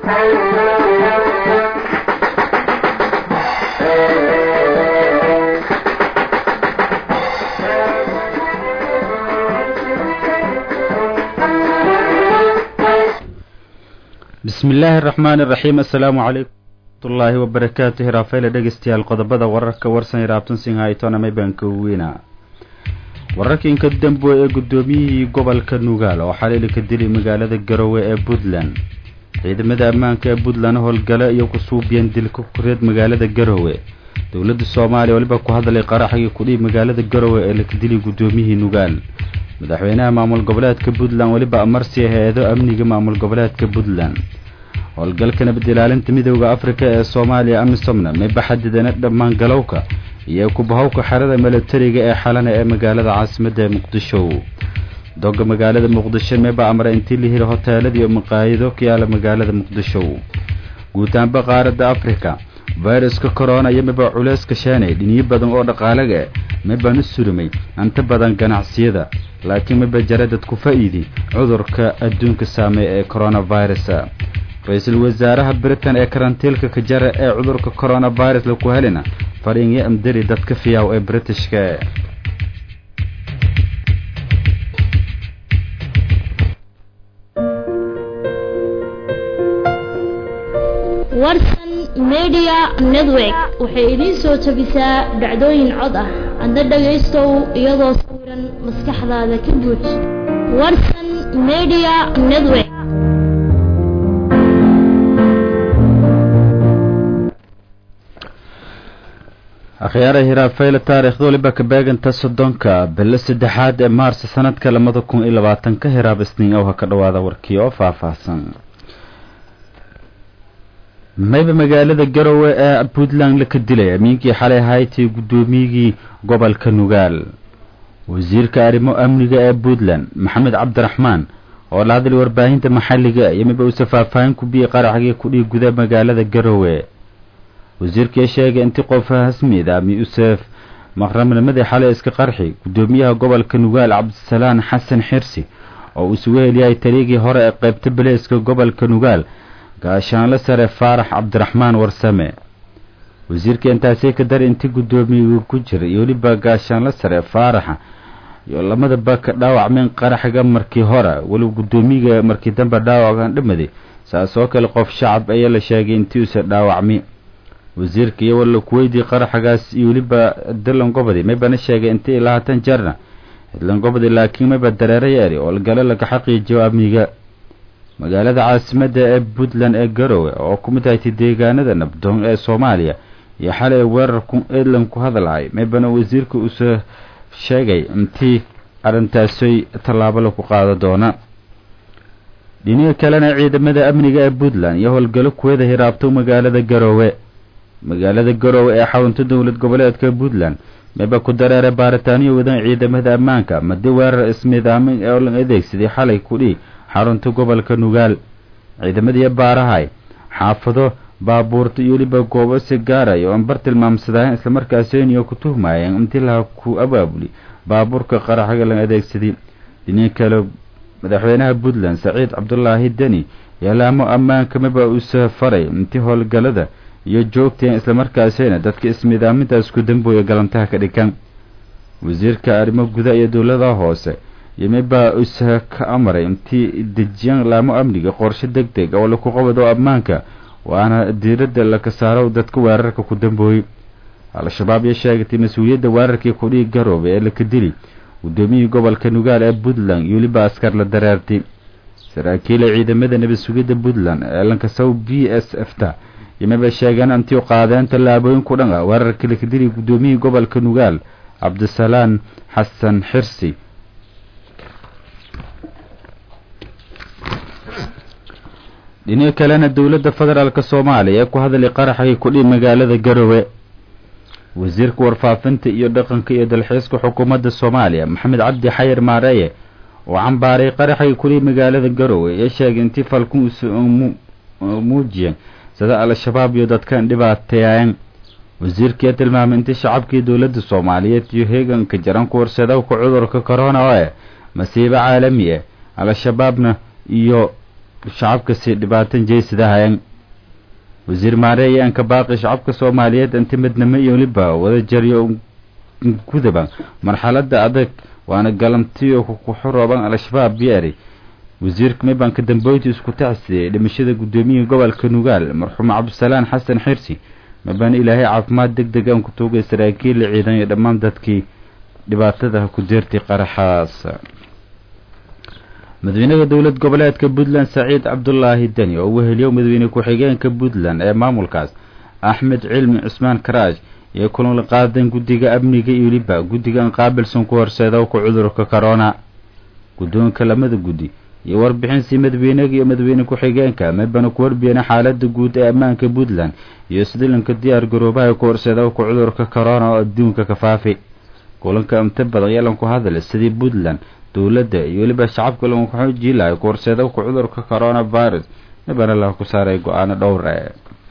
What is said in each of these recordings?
bismi illaahi araxmaani iraxiim assalaamu calaykum waraxmatullaahi wabarakaatu hiraafeyle dhegeystayaal qodobada wararka warsan iraabtan singhaytonamay baan ka weyna wararka inka dambo ee guddoomiyihii gobolka nugaal oo xaliili ka dilay magaalada garowe ee puntland ciidamada ammaanka ee puntland howlgale iyo ku suubiyeen dilka kureed magaalada garowe dowladda soomaaliya weliba ku hadlay qaraxgii kudhihi magaalada garowe ee laka dilay guddoomiyihii nugaal madaxweynaha maamul goboleedka puntland weliba amarsi hay-ado amniga maamul goboleedka puntland howlgalka nabad ilaalinta midooda afrika ee soomaaliya amisomna mayba xadidana dhammaan galowka iyo kubahowka xerada milatariga ee xalana ee magaalada caasimadda ee muqdisho doga magaalada muqdisho mayba amra intii la hiri hoteelada iyo maqaayido ka yaala magaalada muqdisho guutaanba qaaradda afrika fayraska corona iyo mayba culeyska sheenay dhinyo badan oo dhaqaalaga maybaan u surumay inta badan ganacsiyada laakiin mayba jara dad ku faa'iidi cudurka adduunka saameeya ee coronavirus ra-iisul wasaaraha britain ee karantiilka ka jara ee cudurka coronavirus laku helina fariinyo amdari dadka fiyaaw ee britishka warsan media network waxay idiin soo jabisaa dhacdooyin cod ah adna dhagaystow iyadoo sawiran maskaxdaada ka buuj warsan media network akhyaara hiraafeyle taariikhda waliba ka beeganta soddonka bilo saddexaad ee maars sanadka labada kun iyo labaatanka hiraab isniin ow ha ka dhawaada warkii oo faahfaahsan mayba magaalada garowe ee puntland laka dilay amiinkii xalay haytay guddoomiyigii gobolka nugaal wasiirka arrimo amniga ee puntland maxamed cabdiraxmaan oo la hadlay warbaahinta maxalliga iyo mayba uuse faahfaahin ku biyey qaraxgii kudhii guda magaalada garowe wasiirkii sheegay intii qof hasmid ami usef maqramnimadii xalay iska qarxi guddoomiyaha gobolka nugaal cabdisalaan xasan xirsi oo uu isugu heliyay taliigii hore ee qaybta baleeska gobolka nugaal gaashaanle sare faarax cabdiraxmaan warsame wasiirka intaasii ka dar intii guddoomiyigu ku jira iyo weliba gaashaanle sare faaraxa iyo lamadaba ka dhaawacmeen qaraxga markii hore weliba guddoomiyiga markii dambe dhaawacan dhamaday saas oo kale qof shacab ayaa la sheegay intii uuse dhaawacmi wasiirka iyo walla kuweydii qaraxagaas iyo weliba dilangobadi maybana sheegay intii lahaatan jeerna dilangobadi laakiin mayba dareero yeeri oo gale laga xaqiijiyo amniga magaalada caasimadda ee puntland ee garowe oo ku mid haytay deegaanada nabdoon ee soomaaliya iyo xalay weerarku edland ku hadalhay maybana wasiirka uuse sheegay intii arrintaasay tallaabo lagu qaado doona dhiniga kalena ciidamada amniga ee puntland iyo howlgalo kuwada hiraabto magaalada garowe magaalada garowe ee xarunta dowlad goboleedka puntland mayba ku dareeray baaritaaniyo wadan ciidamada ammaanka madi weerar ismidaamin ee la adeegsaday xalay kudhii xarunta gobolka nugaal ciidamadiiyo baarahay xaafado baabuurta iyo weliba goobo si gaaraya oo anbar tilmaamsadaayen islamarkaasiniyo ku tuhmayeen intii laha ku abaabuli baabuurka qaraxga la adeegsaday dhinii kale madaxweynaha puntland saciid cabdulaahi deni yaalaamo ammaanka maba uuse faray intii howlgalada iyo joogteen islamarkaasina dadka ismidaamintaas ku dambooya galantaha ka dhigan wasiirka arrimo guda iyo dowlada hoose yomibaa usa ka amaray intii dejiyaan laamo amniga qorshe deg deg oo laku qabado ammaanka waana diiradda laka saaro dadka weerarka ku dambooyey al-shabaab iyo sheegatay mas-uuliyadda weerarkii kudhii garoobe ee laka dili guddoomiyihii gobolka nugaal ee puntland iyo weliba askar la dareertay saraakiila ciidamada nabad sugidda puntland ee lankasow b s f ta yomaba sheegeen intii qaadeen tallaabooyin ku dhan ah weerarkii laka dili guddoomiyihii gobolka nugaal cabdisalaan xasan xirsi dhinaca kalena dowladda federaalk soomaaliya ee ku hadlay qaraxgii kudhii magaalada garowe wasiirka warfaafinta iyo dhaqanka iyo dalxiiska xukuumadda soomaaliya maxamed cabdi xayir maareeye oo cambaaray qaraxgii kudhii magaalada garowe ee sheegay intii falkun muujiyeen sida al-shabaab iyo dadkan dhibaateeyeen wasiirkii tilmaamay intii shacabkii dowladda soomaaliyeed iyo heeganka jaran ku horseedowka cudurka corona oo eh masiibo caalami ah al-shabaabna iyo shacabka si dhibaatan jeysadahayan wasiir maare ayaan ka baaqi shacabka soomaaliyeed inti midnimo iyo weliba wada jaryo gudaba marxalada adag waana galantiyo kuxurooban al-shabaab yeeri wasiirka mibanka damboyti isku tacsiyey dhimashada guddoomiyaha gobolka nugaal marxuum cabdisalaan xasan xirsi mabaan ilaahay caafimaad deg deg aan ku tuugay saraakiil la ciidan iyo dhammaan dadkii dhibaatada ku deertay qaraxaas madaxweynaha dowlad goboleedka puntland saciid cabdulaahi deni oo weheliyo madaxweyne ku-xigeenka puntland ee maamulkaas axmed cilmi cusmaan karaash iyo kulan la qaadan guddiga amniga iyo weliba guddigan qaabilsan ku horseeda ku cudurka corona guddoonka lamada guddi iyo warbixinsi madaxweynaga iyo madaxweyne ku-xigeenka mabana ku warbiyeen xaalada guud ee ammaanka puntland iyo sidilanka diyaar garoobaha ku horseeda ku cudurka corona oo adduunka ka faafi kulanka inta badan yeelan ku hadal sidii puntland dowladda iyo weliba shacabka lagu xoojii lahay ku horseeda ku cudurka corona virus mabana la ku saaray go-aano dhowr e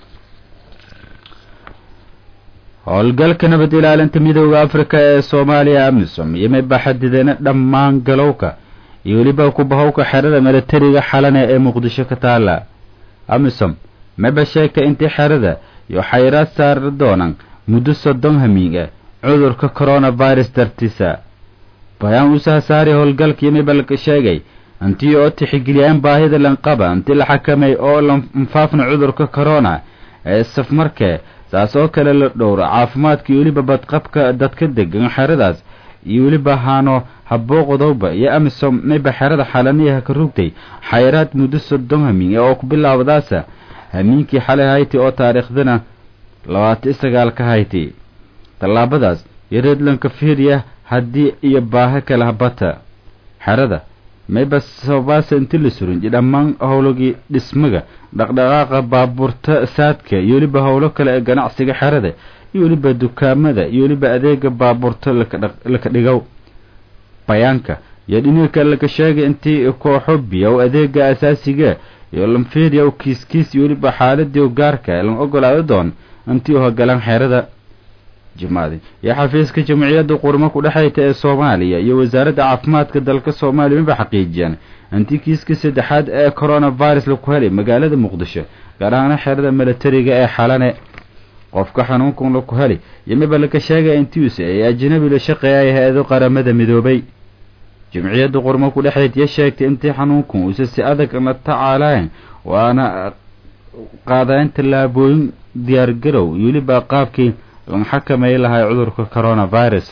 howlgalka nabad ilaalinta midooda africa ee soomaaliya amisom iyo mayba xadideena dhammaan galowka iyo weliba kubahowka xerada milatariga xalane ee muqdisho ka taala amisom mayba sheegtay intii xerada iyo xayraad saari doonaan muddo soddon hamiiga cudurka coronavirus dartiisa bayaan usaha saari howlgalkii mayba la sheegay intii oo tixgeliyaan baahida lanqaba intii la xakamay oo lanfaafna cudurka corona ee safmarkee saas oo kale la dhowro caafimaadka iyo weliba badqabka dadka degan xeradaas iyo weliba haano habooqdowba iyo amisom mayba xerada xalaniyaha ka rugtay xayraad muddo soddon hamiin oo ku bilaabdaasa hamiinkii xalay hayti oo taariikhdana labaatan sagaal ka hayti tallaabadaas iyo redlanka fiiriya haddii iyo baaho kale habata xerada mayba sababaasa inti la surinji dhammaan howlagii dhismaga dhaqdhaqaaqa baabuurta saadka iyo weliba howlo kale ee ganacsiga xerada iyo weliba dukaamada iyo weliba adeega baabuurta laka dhigow bayaanka iyo dhiniga kale laka sheegay intii kooxo biyow adeega asaasiga iyo lamfiiriya kiiskiis iyo weliba xaaladii gaarka lan ogolaado doon intii u hogalaan xerada jimaadi iyo xafiiska jamciyadda qurmo ku dhexayta ee soomaaliya iyo wasaaradda caafimaadka dalka soomaaliya maba xaqiijiyaan intii kiiska saddexaad ee coronavirus laku helay magaalada muqdisho gaar ahaana xerada milatariga ee xalane qofka xanuunkan laku heli iyo miba laka sheegaya intiisa ay ajnabi la shaqeeyay hay-ado qaramada midoobay jamciyadda qurmo ku dhexayd iyo sheegtay intii xanuunkan uuse si adag la tacaalayn waana qaadayn tallaabooyin diyaargarow iyo weliba qaabkii lan xakamay lahay cudurka coronavirus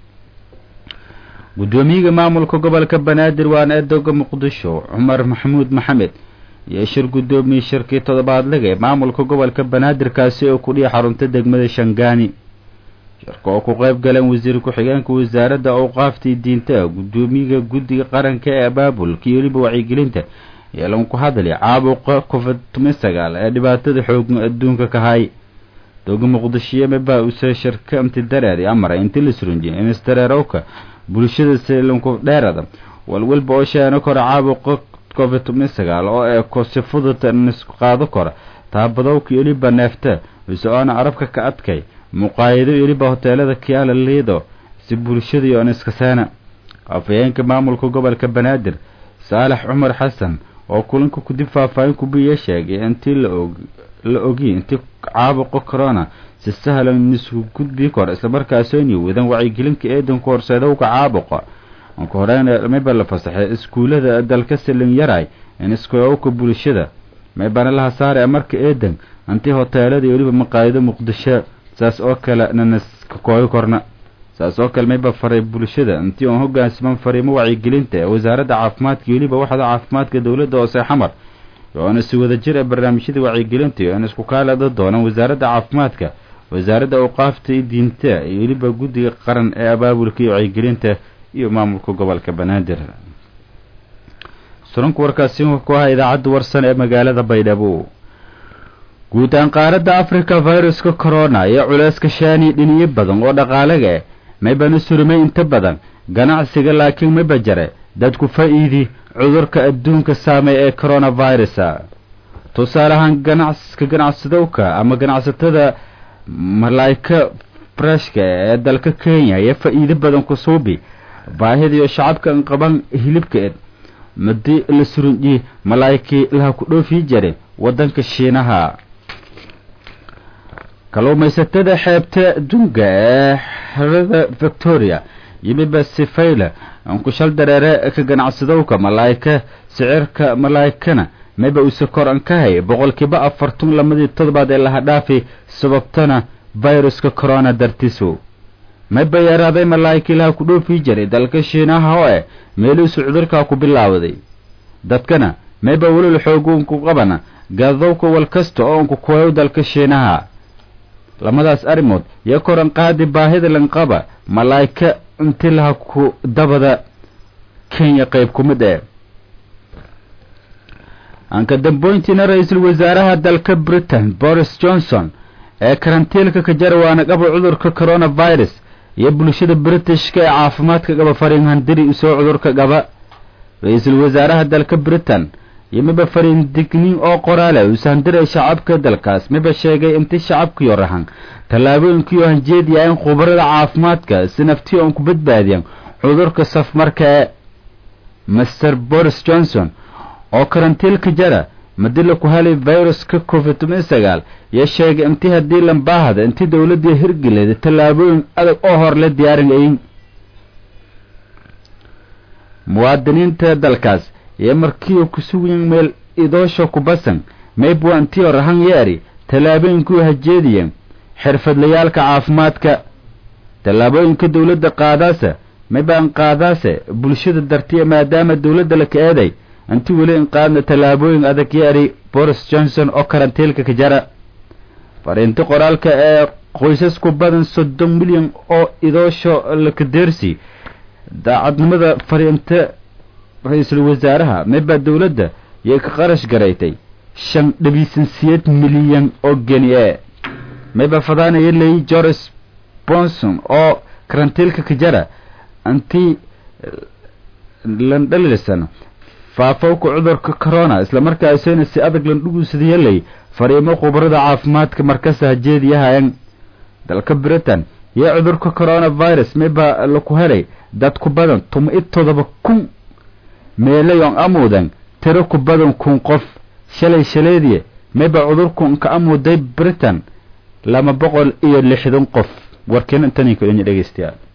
guddoomiyaga maamulka gobolka banaadir waana eedoga muqdisho cumar maxamuud maxamed iyo shir guddoomiye shirkii toddobaadlaga ee maamulka gobolka banaadir kaasi oo kudhiya xarunta degmada shangaani shirka oo ku qayb galeen wasiir ku-xigeenka wasaaradda awqaaftii diinta guddoomiyaga guddiga qaranka ee abaabulka iyo weliba wacyigelinta iyo lan ku hadlay caabuqa covid toban sagaal ee dhibaatada xoogan adduunka ka hay doga muqdishiyo mabaa use shirka inti dareer amaray inti la surunjiy instareerowka bulshada silanku dheerada walwalba oo sheeno kora caabuqa covid toban sagaal oo eeko si fudud nisku qaado kora taabadowka iyo weliba neefta ise oona arabka ka adkay muqaayido iyo weliba hoteelada kiala liido si bulshada iyo niskaseena afhayeenka maamulka gobolka banaadir saalax cumar xasan oo kulanka kudib faahfaahin kubiya sheegay intii laog la ogi intii caabuqa corona si sahlan nisku gudbi kor islamarkaasoni wadan wacyigelinka eedanku horseedowka caabuqa anka horeyna mayba la fasaxay iskuulada dalka silin yaray in iskoowka bulshada maybana laha saare marka eedan intii hoteelada iyo weliba maqaayido muqdisho saas oo kale naniska kooyi korna saas oo kale mayba faray bulshada intii oon hogaansaman fariimo wacyigelinta ee wasaaradda caafimaadka iyo weliba waxda caafimaadka dowladda hoose xamar oona si wada jir ee barnaamijyada wacyigelinta iyo aan isku kaalada doonaan wasaaradda caafimaadka wasaaradda awqaafta iyo diinta iyo weliba guddiga qaran ee abaabulka iyo wacyigelinta iyo maamulka gobolka banaadir suranka warkaasi ku ahaa idaacadda warsan ee magaalada baydhabo guud ahaan qaaradda africa viruska corona iyo culeyska shaani dhiniyo badan oo dhaqaalaga eh maybana surmay inta badan ganacsiga laakiin mayba jare dadku faa-iidi cudurka adduunka saamey ee coronavirus tusaale ahaan ganacska ganacsadowka ama ganacsatada malaayka breshka ee dalka kenya iyo faa-iido badan ku suubi baahida iyo shacabka qaban hilibka ed madi la surunji malaa'ikii laha ku dhoofii jare waddanka shiinaha kalluumaysatada xeebta dunga ee xerada victoria yimiba sifayla ankushal dareere ka ganacsadowka malaa'ika sicirka malaa'ikana mayba uuse kor an ka hay boqolkiiba afartun lamadii toddobaad ee laha dhaafi sababtana viruska corona dartiisu mayba yaraaday malaa'ikii laha ku dhoofii jiray dalka shiinaha oo eh meelihiisu cudurkaa ku bilaawday dadkana mayba welil xooguunku qabana gaadowka wal kasta oo unku kuwayow dalka shiinaha lamadaas arrimood iyo koran qaadi baahida lanqaba malaa'ika inti laha ku dabada kenya qayb ku mid eh anka damboyntiina ra-iisul wasaaraha dalka britain boris johnson ee karantiilka ka jarawaana qaba cudurka coronavirus iyo bulshada britishka ee caafimaadka qaba fariinhandiri isoo cudurka qaba ra-iisul wasaaraha dalka britain iyo miba fariin digniin oo qoraale uusahandiray shacabka dalkaas miba sheegay inti shacabkiyo rahan tallaabooyinkiyo hanjeediya in khubarada caafimaadka si naftiyo oon ku badbaadiyan cudurka safmarka ee master boris johnson oo karantiilka jara madila ku helay viruska covid toban sagaal iyo sheegay intii haddii lambaahada intii dowladii hirgeleeda tallaabooyin adag oo hor la diyaarinayay muwaadiniinta dalkaas iyo markiiu ku sugayan meel idoosho ku basan maybwa intiyo rahan yeeri tallaabooyinkuu hajeediyen xirfadlayaalka caafimaadka tallaabooyinka dowladda qaadaase maybaan qaadaase bulshada dartiya maadaama dowladda la ka eeday inti weli in qaadna tallaabooyin adag yeeri boris johnson oo karantiilka ka jara fariinta qoraalka ee qoysas ku badan soddon milyan oo idoosho lakadeersi daacadnimada fariinta ra-iisul wasaaraha maybaa dowladda yay ka qarash garaytay shan dhabiisansiyeed milyan oo geni e mayba fadaanaya leey george bonson oo karantiilka ka jara intii landhalilsan faafowka cudurka corona islamarkaasayna si adag landhuguusadiyaley fariimo khubarada caafimaadka markasa hajeediyahayan dalka britain iyo cudurka coronavirus mayba laku helay dad ku badan tuma i todoba kun meelayon amuudan tiro ku badan kun qof shalay shaleediye mayba cudurkun ka amuuday britain laba boqol iyo lixdan qof warkeena intaninka dhegeystayaal